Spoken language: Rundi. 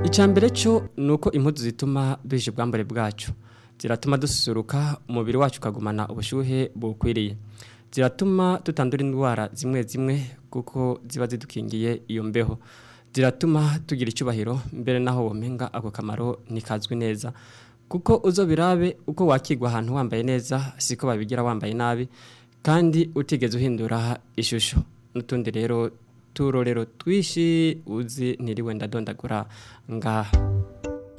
icya mbere cyo ni uko impuzu zituma bishe ubwambare bwacu ziratuma dususuruka umubiri wacu ukagumana ubushyuhe bukwiriye ziratuma tutandura indwara zimwe zimwe kuko ziba zidukingiye iyo mbeho ziratuma tugira icyubahiro mbere naho womenga ako kamaro ntikazwi neza kuko uzo birabe uko wakigwa ahantu wambaye neza siko babigira wambaye nabi kandi utigeze uhindura ishusho n'utundi rero turorero twishi uzi ntiriwe ndadondagura ngaha